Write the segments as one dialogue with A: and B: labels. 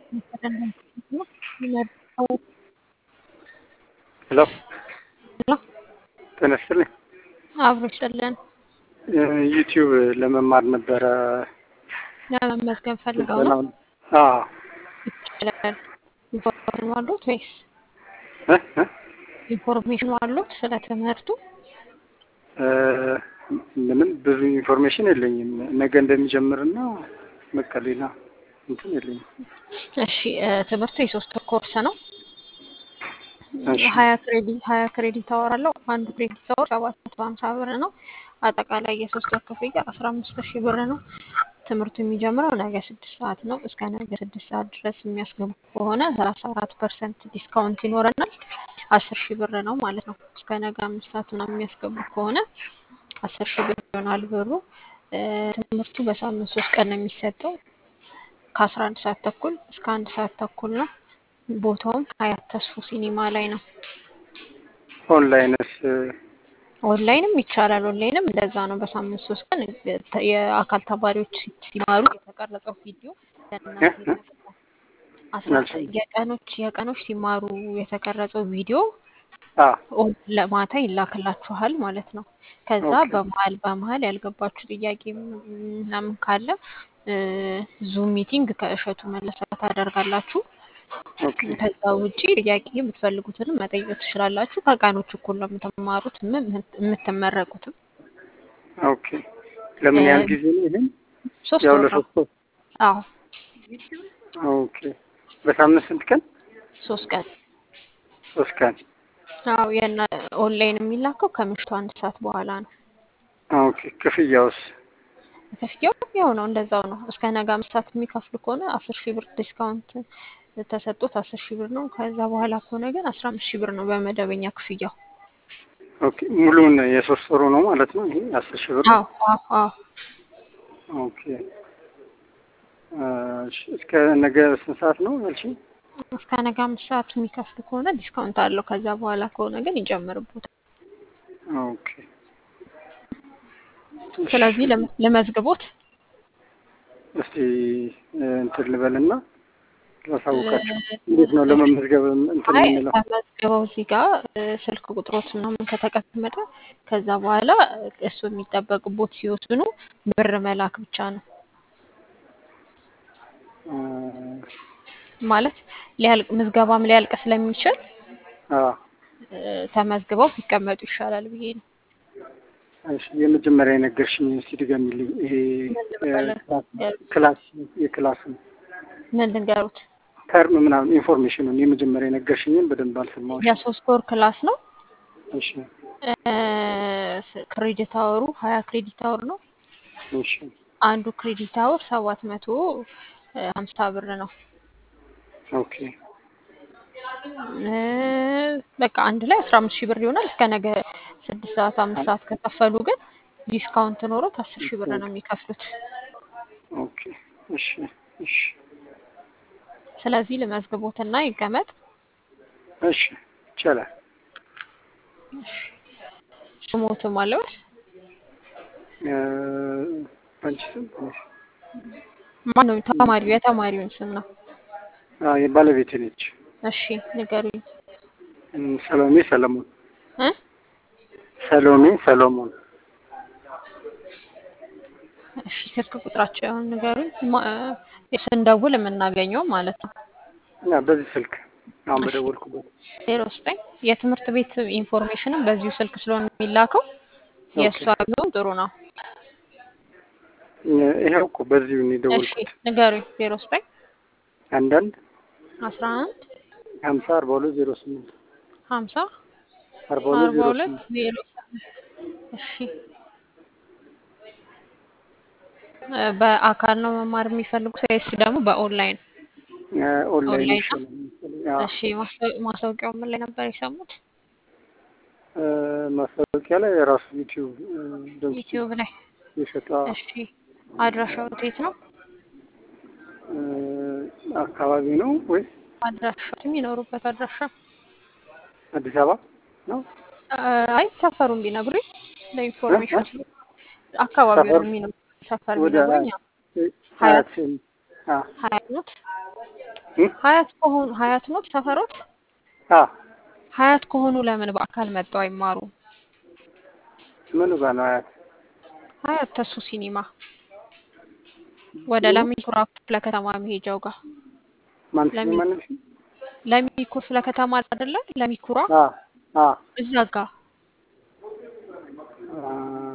A: ሄሎ ጤና ይስጥልኝ።
B: አብሮ ይስጥልን።
A: ዩቲዩብ ለመማር ነበረ።
B: ለመመዝገብ ፈልገው ነው
A: አዎ
B: ይችላል። ኢንፎርሜሽን አሉት ወይስ
A: እ እ
B: ኢንፎርሜሽን አሉት ስለ ትምህርቱ?
A: እ ምንም ብዙ ኢንፎርሜሽን የለኝም። ነገ እንደሚጀምርና በቃ ሌላ እንትን የለኝም።
B: እሺ እ ትምህርቱ የሶስት ወር ኮርስ ነው።
A: እሺ
B: ሀያ ክሬዲት ሀያ ክሬዲት አወር አለው። አንዱ ክሬዲት አወር ሰባት መቶ ሀምሳ ብር ነው። አጠቃላይ የሶስት ወር ክፍያ አስራ አምስት ሺህ ብር ነው። ትምህርቱ የሚጀምረው ነገ ስድስት ሰዓት ነው። እስከ ነገ ስድስት ሰዓት ድረስ የሚያስገቡ ከሆነ ሰላሳ አራት ፐርሰንት ዲስካውንት ይኖረናል። አስር ሺህ ብር ነው ማለት ነው። እስከ ነገ አምስት ሰዓት ምናምን የሚያስገቡ ከሆነ አስር ሺህ ብር ይሆናል ብሩ። እ ትምህርቱ በሳምንት ሶስት ቀን ነው የሚሰጠው ከአስራ አንድ ሰዓት ተኩል እስከ አንድ ሰዓት ተኩል ነው። ቦታውም ሀያት ተስፉ ሲኒማ ላይ ነው።
A: ኦንላይንስ
B: ኦንላይንም ይቻላል። ኦንላይንም እንደዛ ነው። በሳምንት ሶስት ቀን ተ- የአካል ተማሪዎች ሲማሩ የተቀረጸው ቪዲዮ ለእናንተ ይለቀቃል። አስራ
A: አልሰማሁም።
B: የቀኖች የቀኖች ሲማሩ የተቀረጸው ቪዲዮ
A: አ
B: ኦን- ለማታ ይላክላችኋል ማለት ነው። ከዛ
A: ኦኬ
B: በመሀል በመሀል ያልገባችሁ ጥያቄ ምናምን ካለ ዙም ሚቲንግ ከእሸቱ መለሰ ታደርጋላችሁ።
A: ኦኬ
B: ከዛ ውጪ ጥያቄ የምትፈልጉትንም መጠየቅ ትችላላችሁ። ከቀኖች እኩል ነው የምትማሩት የም- የምትመረቁትም።
A: ኦኬ ለምን
B: እ
A: ያህል ጊዜ ነው ይሄን?
B: ሶስት
A: ያው
B: ወር ነው።
A: ለሶስት ወር።
B: አዎ
A: ኦኬ በሳምንት ስንት ቀን?
B: ሶስት ቀን።
A: ሶስት ቀን።
B: አዎ የና ኦንላይን የሚላከው ከምሽቱ አንድ ሰዓት በኋላ ነው።
A: ኦኬ ክፍያውስ?
B: ክፍያው ያው ነው እንደዛው ነው። እስከ ነገ አምስት ሰዓት የሚከፍሉ ከሆነ አስር ሺህ ብር ዲስካውንት ተሰጥቶት አስር ሺህ ብር ነው። ከዛ በኋላ ከሆነ ግን አስራ አምስት ሺህ ብር ነው በመደበኛ ክፍያው።
A: ኦኬ ሙሉውን የሶስት ወሩ ነው ማለት ነው ይሄ አስር ሺህ ብር?
B: አዎ አዎ አዎ
A: ኦኬ እሺ እስከ ነገ ስንት ሰዓት ነው ያልሽኝ?
B: እስከ ነገ አምስት ሰዓት የሚከፍሉ ከሆነ ዲስካውንት አለው። ከዛ በኋላ ከሆነ ግን ይጨምርቦታል።
A: ኦኬ እሺ
B: ስለዚህ ለም- ለመዝግቦት
A: እስቲ እንትን ልበልና ላሳውቃቸው። እንዴት ነው ለመመዝገብ እንትን
B: አይ
A: የምንለው?
B: ተመዝግበው እዚህ ጋር እ፣ ስልክ ቁጥሮት ምናምን ከተቀመጠ ከዛ በኋላ እሱ የሚጠበቅቦት ሲወስኑ ብር መላክ ብቻ ነው
A: አ
B: ማለት ሊያልቅ ምዝገባም ሊያልቅ ስለሚችል
A: አ
B: እ፣ ተመዝግበው ቢቀመጡ ይሻላል ብዬ ነው።
A: እሺ የመጀመሪያ የነገርሽኝ እስቲ ድገሚልኝ። ይሄ
B: ምን
A: እ፣
B: ልበለ-
A: ክላስ ክላስ የክላሱን
B: ምን ልንገሩት?
A: ተርም ምናምን ኢንፎርሜሽኑን የመጀመሪያ የነገርሽኝን በደንብ አልሰማሁሽ።
B: የሶስት ወር ክላስ ነው።
A: እሺ
B: እ፣ ክሬዲት አወሩ ሀያ ክሬዲት አወር ነው።
A: እሺ
B: አንዱ ክሬዲት አወር ሰባት መቶ ሀምሳ ብር ነው።
A: ኦኬ
B: እ፣ በቃ አንድ ላይ አስራ አምስት ሺህ ብር ይሆናል። እስከ ነገ ስድስት ሰዓት አምስት ሰዓት ከከፈሉ ግን ዲስካውንት ኖሮት አስር ሺህ ብር ነው የሚከፍሉት።
A: ኦኬ እሺ እሺ
B: ስለዚህ ልመዝግቦትና ይቀመጥ።
A: እሺ ይቻላል።
B: ስሞትም አለበት
A: እ፣ አንቺ ስም ትንሽ
B: ማነው? ተማሪው የተማሪውን ስም ነው።
A: አ የባለቤቴ ነች።
B: እሺ ንገሩኝ።
A: እም፣ ሰሎሜ ሰለሞን
B: እ?
A: ሰሎሜ ሰሎሞን
B: እሺ ስልክ ቁጥራቸውን ንገሩኝ። ማ- እ፣ ስንደውል የምናገኘው ማለት ነው።
A: እና በዚህ ስልክ አሁን
B: እሺ
A: በደወልኩበት
B: ዜሮ ዘጠኝ የትምህርት ቤት ኢንፎርሜሽንም በዚሁ ስልክ ስለሆነ የሚላከው
A: ኦኬ
B: የእሷ ቢሆን ጥሩ ነው።
A: እ፣ ይኸው እኮ በዚሁ ነው
B: እሺ
A: የደወልኩት።
B: ንገሩኝ። ዜሮ ዘጠኝ
A: አንዳንድ
B: አስራ አንድ
A: ሀምሳ አርባ ሁለት ዜሮ ስምንት
B: ሀምሳ
A: አርባ ሁለት
B: አርባ
A: ዜሮ
B: ሁለት
A: ስምንት
B: ዜሮ ስምንት እሺ እ፣ በአካል ነው መማር የሚፈልጉት ወይስ ደግሞ በኦንላይን?
A: እ፣ ኦንላይን
B: ኦንላይን ነው።
A: ይሻላል መሰለኝ። አዎ
B: እሺ ማስታወ- ማስታወቂያው ምን ላይ ነበር የሰሙት?
A: እ፣ ማስታወቂያ ላይ የራሱ ዩቲዩብ እ፣ ድምፅ
B: ዩቲዩብ ላይ።
A: የሸጠ
B: እሺ አድራሻው የት ነው?
A: እ፣ አካባቢ ነው ወይስ
B: አድራሻው የሚኖሩበት አድራሻ?
A: አዲስ አበባ ነው?
B: እ፣ አይ ሰፈሩን ቢነግሩኝ
A: እ?
B: ለኢንፎርሜሽን
A: እ?
B: አካባቢውን
A: ሰፈር
B: የሚኖሩ ሰፈር
A: ወደ
B: ቢነግሩኝ ያው
A: ሀያት
B: ሀያት
A: አ
B: ሀያት ኖት
A: እ?
B: ሀያት ከሆኑ ሀያት ኖት ሰፈሮት
A: አ
B: ሀያት ከሆኑ ለምን በአካል መጥተው አይማሩ?
A: ምኑ ጋር ነው አያት?
B: ሀያት ተሱ ሲኒማ ወደ ለሚኩራ ክፍለ ከተማ መሄጃው ጋር
A: ማን
B: ለሚ
A: ሲኒማ ነው?
B: ለሚኩ ክፍለ ከተማ አይደለ? ለሚኩራ
A: አ አ
B: እዛ ጋር
A: አ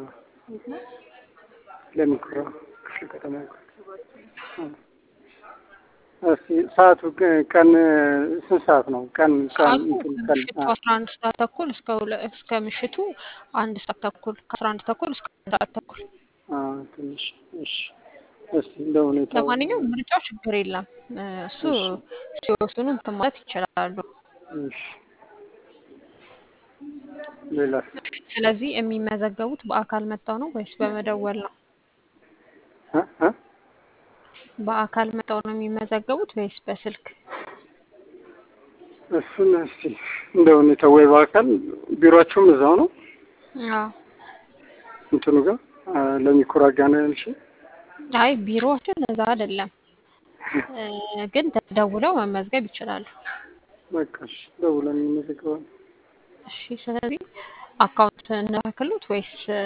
A: ለሚኩራ ክፍለ ከተማ አ። እስኪ ሰዓቱ ቅ- ቀን ስንት ሰዓት ነው? ቀን ቀን
B: ሰዓቱ
A: እንትን ቀን
B: ከምሽቱ
A: አ
B: አስራ አንድ ሰዓት ተኩል እስከ ሁለ- እስከ ምሽቱ አንድ ሰዓት ተኩል ከአስራ አንድ ተኩል እስከ አንድ ሰዓት ተኩል።
A: አ ትንሽ እሺ። እስኪ እንደ ሁኔታው
B: ለማንኛውም ምርጫው ችግር የለም እ፣ እሱ
A: እሺ
B: ሲወስኑ እንትን ማለት ይችላሉ።
A: እሺ። ሌላስ?
B: ስለዚህ የሚመዘገቡት በአካል መጥተው ነው ወይስ በመደወል ነው?
A: እ እ
B: በአካል መጥተው ነው የሚመዘገቡት ወይስ በስልክ?
A: እሱን እስኪ እንደ ሁኔታው ወይ በአካል ቢሮአቸውም እዛው ነው
B: አዎ።
A: እንትኑ ጋር አ፣ ለሚኩራ ጋር ነው ያልሽኝ?
B: አይ ቢሮዎችን እዛ አይደለም እ፣ ግን ተደውለው መመዝገብ ይችላሉ።
A: በቃ እሺ፣ ደውለን እንመዘገባለን።
B: እሺ። ስለዚህ አካውንት እንላክሉት ወይስ እ፣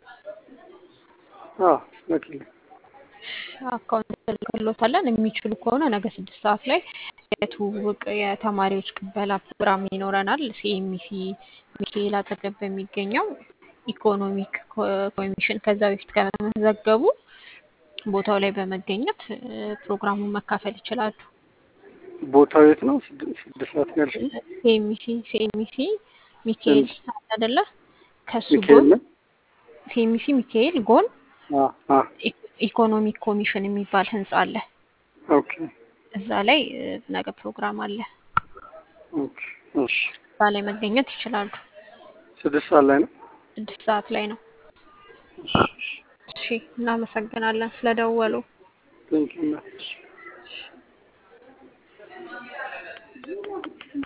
A: አዎ ላኪልኝ።
B: አካውንት እንልክሎታለን። የሚችሉ ከሆነ ነገ ስድስት ሰዓት ላይ የትውውቅ የተማሪዎች ቅበላ ፕሮግራም ይኖረናል። ሲኤምሲ ሚካኤል አጠገብ በሚገኘው ኢኮኖሚክ ኮ- ኮሚሽን ከዛ በፊት ከመዘገቡ ቦታው ላይ በመገኘት እ፣ ፕሮግራሙን መካፈል ይችላሉ።
A: ቦታው የት ነው? ስድ- ስድስት ሰዓት ነው ያልሽኝ?
B: ሲኤምሲ ሲኤምሲ ሚካኤል
A: ሲኤምሲ
B: አይደለ? ከሱ
A: ሚካኤል
B: ጎን
A: ነው?
B: ሲኤምሲ ሚካኤል ጎን
A: አ አ
B: ኢ- ኢኮኖሚክ ኮሚሽን የሚባል ህንጻ አለ።
A: ኦኬ
B: እዛ ላይ እ፣ ነገ ፕሮግራም አለ።
A: ኦኬ እሺ።
B: እዛ ላይ መገኘት ይችላሉ።
A: ስድስት ሰዓት ላይ ነው?
B: ስድስት ሰዓት ላይ ነው።
A: እሺ እሺ።
B: እሺ፣ እናመሰግናለን ስለደወሉ።
A: ቴንኪው እናት።